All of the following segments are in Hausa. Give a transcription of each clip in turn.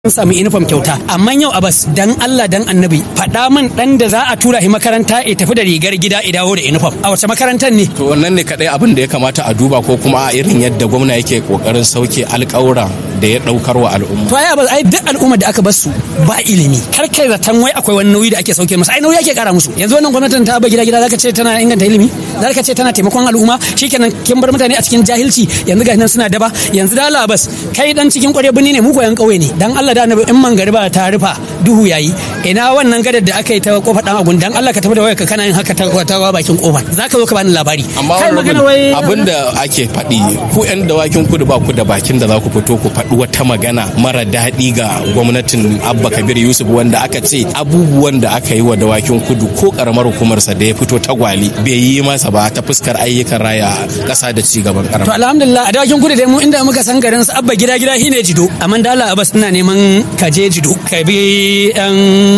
sun sami uniform kyauta amma yau abas dan Allah dan annabi faɗa min dan da za a tura shi makaranta ya tafi da rigar gida ya dawo da uniform a wace makarantar ne to wannan ne kadai abin da ya kamata a duba ko kuma a irin yadda gwamna yake kokarin sauke alƙawura da ya daukar wa al'umma to ai abas ai duk al'umma da aka bar su ba ilimi kar kai zaton wai akwai wani nauyi da ake sauke musu ai nauyi ake kara musu yanzu wannan gwamnatin ta ba gida gida zaka ce tana inganta ilimi zaka ce tana taimakon al'umma shikenan kin bar mutane a cikin jahilci yanzu ga nan suna daba yanzu da Allah abas kai dan cikin ƙwarya birni ne mu koyan ƙauye ne dan Allah da annabi in mangariba ta rufa duhu yayi ina wannan gadar da aka yi ta kofar dan agun dan Allah ka tafi da wayarka kana yin haka ta ta bakin kofar zaka zo ka bani labari amma kai magana wai abin da ake faɗi ku yan dawakin kudu ba ku da bakin da za ku fito ku faɗi wata magana mara daɗi ga gwamnatin Abba Kabir Yusuf wanda aka ce abubuwan da aka yi wa dawakin kudu ko karamar hukumarsa da ya fito tagwali bai yi masa ba ta fuskar ayyukan raya ƙasa da ci gaban to karamar alhamdulillah a dawakin kudu dai mu inda muka san garin su abba gida gida shine jido amma da Allah Abbas ina neman ka je jido ka bi dan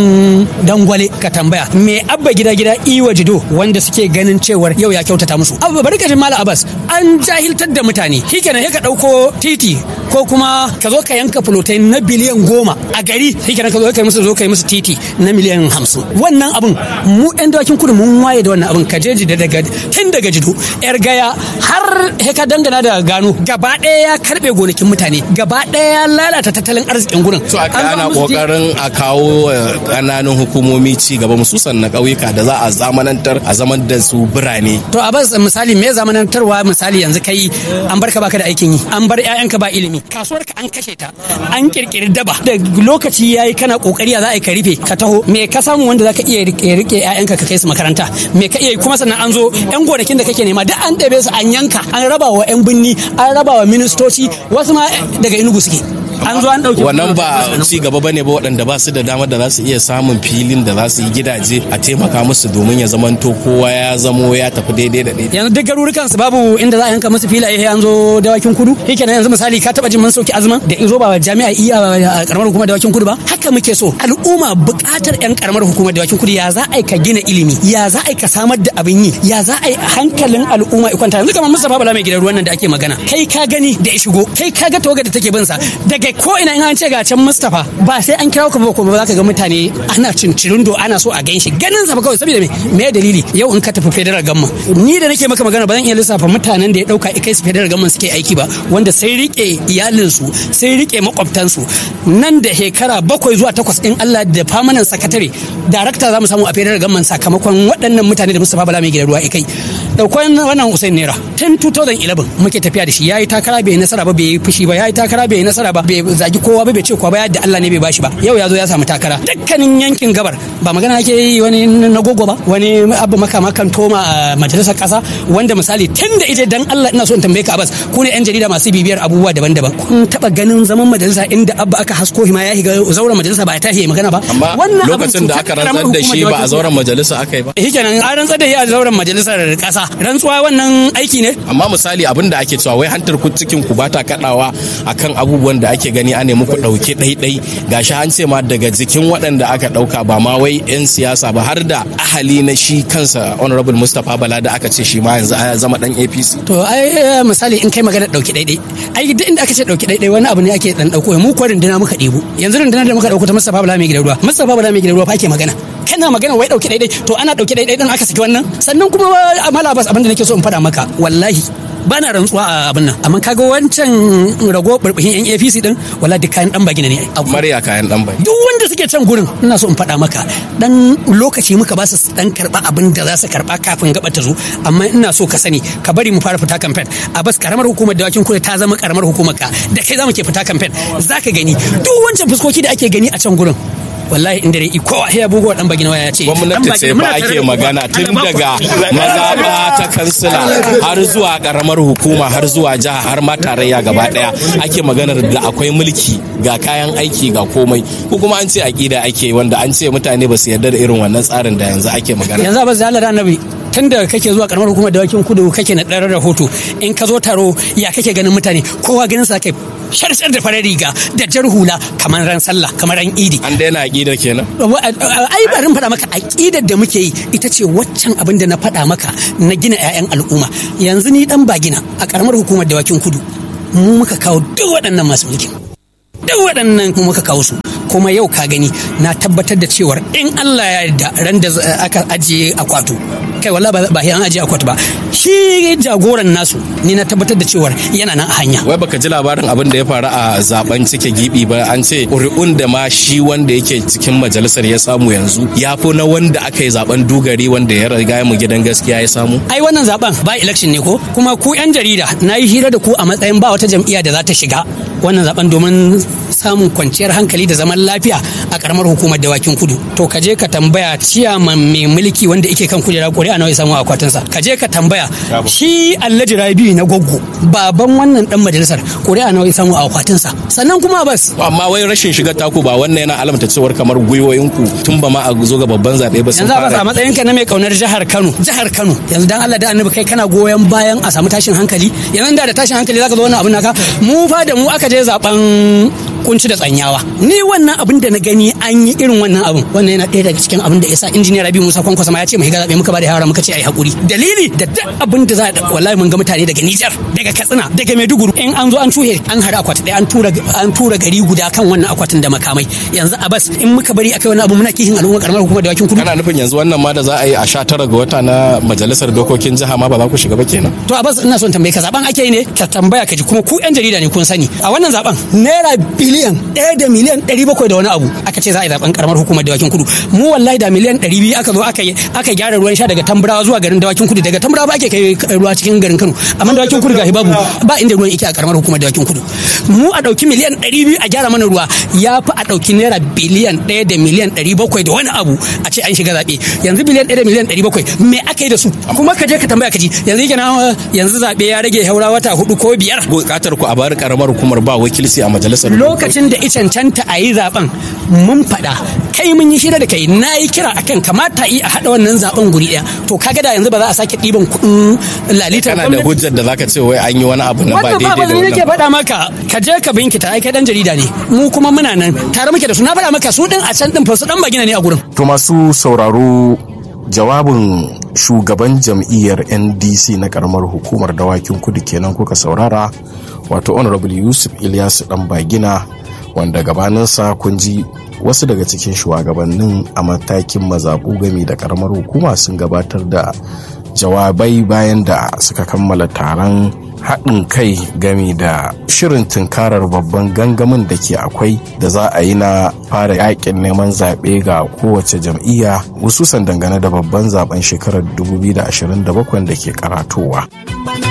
dangwale ka tambaya me abba gida gida iwa jido wanda suke ganin cewar yau ya kyautata musu abba bari ka ji mala Abbas an jahiltar da mutane shikenan sai ka dauko titi ko kuma ka zo ka yanka fulotai na biliyan goma a gari shikenan ka zo ka yi musu zo ka yi musu titi na miliyan hamsin wannan abun mu yan dawakin kudu mun waye da wannan abun ka je jido daga tun daga jido yar gaya har he ka dangana da gano gaba ɗaya ya karɓe gonakin mutane gaba ɗaya ya lalata tattalin arzikin gurin so aka An zo ana musu ji- kokarin a kawo eh, ƙananan hukumomi ci gaba mususan na ƙauyuka da za a zamanantar a zaman da su birane to a bas misali me zamanantarwa misali yanzu kai an barka baka da aikin yi an bar ƴaƴanka ba ilimi kasuwar ka an kashe ta an kirkiri daba da lokaci yayi kana kokari za a yi ka rufe ka taho me ka samu wanda zaka iya rike rike ƴaƴanka ka kai su makaranta me ka iya yi kuma sannan an zo ƴan gonakin da kake nema duk an ɗebe su an yanka an raba wa ƴan binni an raba wa ministoci wasu ma daga inugu suke an zo an ɗauke wannan ba ci gaba bane ba waɗanda ba su da damar da za su iya samun filin da za su yi gidaje a taimaka musu domin ya zamanto kowa ya zamo ya tafi daidai da daidai yanzu duk garurukan su babu inda za a yanka musu filaye sai an zo dawakin kudu yake yanzu misali ka taba jin mun sauki azumin da izo ba jami'a iya a karamar hukumar dawakin kudu ba haka muke so al'umma buƙatar yan karamar hukumar dawakin kudu ya za a yi ka gina ilimi ya za a yi ka samar da abin yi ya za a yi hankalin al'umma ya kwanta yanzu kamar Mustapha Bala mai gidan ruwan nan da ake magana kai ka gani da ya shigo kai ka ga tawagar da take bin sa daga ko ina in an ce ga can Mustapha ba sai an kira ku ba ko ba za ka ga mutane ana cincirindo ana so a gan shi ganin sa ba kawai saboda me me dalili yau in ka tafi federal gamma ni da nake maka magana ba zan iya lissafa mutanen da ya dauka kai su federal gamma suke aiki ba wanda sai rike iyalinsu sai rike makwabtansu nan da shekara bakwai zuwa takwas in Allah da famanan sakatare darakta za mu samu a federal gamma sakamakon waɗannan mutane da Mustapha Bala mai gidan ruwa kai daukon wannan Usain Naira tun 2011 muke tafiya da shi yayi takara bai yi nasara ba bai yi fushi ba yayi takara bai yi nasara ba bai zagi kowa ba bai ce kowa ba yadda Allah ne bai bashi ba yau ya zo ya samu takara dukkanin yankin gabar ba magana ake yi wani na gogo ba wani abu makama kan toma a majalisar kasa wanda misali tun da ita dan Allah ina so in tambaye ka Abbas ku ne yan jarida masu bibiyar abubuwa daban-daban kun taba ganin zaman majalisa inda abba aka hasko hima ya shiga zauren majalisa ba ya tashi ya magana ba amma Wannan abin lokacin da aka cutar rantsar da shi ba a karamar zauren majalisa aka yi ba shi kenan an rantsar da shi a zauren majalisar kasa rantsuwa wannan aiki ne amma misali abin da ake cewa wai hantar ku cikin ku bata kadawa akan abubuwan da ake gani an muku dauke ɗaiɗai gashi an ce ma daga jikin waɗanda aka ɗauka ba ma wai 'yan siyasa ba har da ahali na shi kansa honorable mustapha bala da aka ce shi ma yanzu ya zama dan apc to ai misali in kai magana dauki daidai ai duk inda aka ce dauki daidai wani abu ne ake dan dauko mu ko rinduna muka ɗebo yanzu rinduna da muka dauko ta Mustapha Bala mai gidan ruwa Mustapha Bala mai gidan ruwa fa ake magana kana magana wai dauki daidai to ana dauki daidai din aka saki wannan sannan kuma amala bas abin da nake so in faɗa maka wallahi ba na rantsuwa a abin nan amma kaga wancan rago burbuhin yan APC din wallahi duk kayan dan bagina ne ai mariya kayan dan bai duk wanda suke can gurin ina so in faɗa maka dan lokaci muka ba su dan karba abin da za su karba kafin gaba ta zo amma ina so ka sani ka bari mu fara fita campaign a bas karamar hukumar dawakin kudu ta zama karamar hukumar ka da kai za mu ke fita campaign zaka gani duk wancan fuskoki da ake gani a can gurin wallahi inda dai kowa ya bugo dan bagina waya ce gwamnati ce fa ake magana tun daga mazaɓa ta kansila har zuwa karamar hukuma har zuwa jiha har ma tarayya gaba daya ake maganar da akwai mulki ga kayan aiki ga komai ko kuma an ce aƙida ake wanda an ce mutane ba su yarda da irin wannan tsarin da yanzu ake magana yanzu ba zalar annabi tun da kake zuwa karamar hukumar dawakin kudu kake na ɗarar rahoto in ka zo taro ya kake ganin mutane kowa ganin sa kai sharshar da farar riga da jar hula kamar ran sallah kamar ran idi an daina aƙidar kenan ai bari faɗa maka aƙidar da muke yi ita ce waccan abin da na faɗa maka na gina 'ya'yan al'umma yanzu ni dan bagina a karamar hukumar dawakin kudu mu muka kawo duk waɗannan masu mulkin duk waɗannan muka kawo su kuma yau ka gani na tabbatar da cewar in Allah ya yarda ran da aka ajiye akwato kai wala ba ba an ajiye akwato ba shi jagoran nasu ni na tabbatar da cewar yana nan a hanya wai baka ji labarin abin da ya faru a zaben cike gibi ba an ce ƙuri'un da ma shi wanda yake cikin majalisar ya samu yanzu ya fi na wanda aka yi zaben dugari wanda ya riga mu gidan gaskiya ya samu ai wannan zaben ba election ne ko kuma ku yan jarida na yi hira da ku a matsayin ba wata jam'iyya da za ta shiga wannan zaben domin samun kwanciyar hankali da zaman lafiya a karamar hukumar dawakin kudu to ka je ka tambaya ciyaman mai mulki wanda yake kan kujera ƙuri'a nawa ya samu akwatinsa ka je ka tambaya shi alhaji rabi na goggo baban wannan dan majalisar ƙuri'a nawa ya samu a akwatinsa sannan kuma bas amma wai rashin shiga taku ba wannan yana alamta cewar kamar gwiwoyinku tun ba ma a zo ga babban zaɓe ba sun yanzu a fara matsayinka na mai kaunar jihar Kano jihar Kano yanzu dan Allah da annabi kai kana goyon bayan a samu tashin hankali yanzu da da tashin hankali zaka zo wannan abin naka mu fa da mu aka je zaben kunci da tsanyawa ni wannan abin da na gani an yi irin wannan abin wannan yana ɗaya daga cikin abin da yasa injiniya Rabi Musa Kwankwasa ma ya ce mu higa zabe muka ba da yara muka ce ai hakuri dalili da duk abin da za a wallahi mun ga mutane daga Nijar daga Katsina daga Maiduguri in an zo an tuhe an hada akwati ɗaya an tura an tura gari guda kan wannan akwatin da makamai yanzu a bas in muka bari akai wani abu muna kishin al'umma karamar hukumar dawakin kudu kana nufin yanzu wannan ma da za a yi a sha tara ga wata na majalisar dokokin jiha ma ba za ku shiga ba kenan to a bas ina son tambaye ka zaben ake yi ne ka tambaya ka ji kuma ku yan jarida ne kun sani a wannan zaben naira biliyan ɗaya da miliyan ɗari bakwai da wani abu aka ce za a yi zaben karamar hukumar dawakin kudu mu wallahi da miliyan ɗari biyu aka zo aka yi aka gyara ruwan sha daga tamburawa zuwa garin dawakin kudu daga tamburawa ba ake kai ruwa cikin garin kano amma dawakin kudu ga babu ba inda ruwan yake a karamar hukumar dawakin kudu mu a ɗauki miliyan ɗari biyu a gyara mana ruwa ya fi a ɗauki naira biliyan ɗaya da miliyan ɗari bakwai da wani abu a ce an shiga zaɓe yanzu biliyan ɗaya da miliyan ɗari bakwai me aka yi da su kuma ka je ka tambaya ka ji yanzu yake na yanzu zaɓe ya rage haura wata hudu ko biyar bukatar ku a bari karamar hukumar ba wakilci a majalisar lokacin da cancanta a yi zaben mun faɗa kai mun yi shira da kai na yi kira akan kamata yi a haɗa wannan zaben guri ɗaya to kaga da yanzu ba za a sake ɗiban kuɗin lalitar kana da hujjar da zaka ce wai an yi wani abu na ba wannan ba daidai da ba nake wannan faɗa maka ka je ka binkita ai kai dan jarida ne mu kuma muna nan tare muke da su na faɗa maka su din a can din fa su dan bagina ne a gurin To masu sauraro jawabin shugaban jam'iyyar NDC na karamar hukumar dawakin kudu kenan kuka saurara wato honorable Yusuf Ilyasu dan bagina wanda gabaninsa kun ji wasu daga cikin shugabannin a matakin mazaɓu gami da karamar hukuma sun gabatar da jawabai bayan da suka kammala taron haɗin kai gami da shirin tunkarar babban gangamin da ke akwai da za a yi na fara yakin neman zaɓe ga kowace jam'iyya hususan dangane da babban zaben shekarar 2027 da ke karatowa.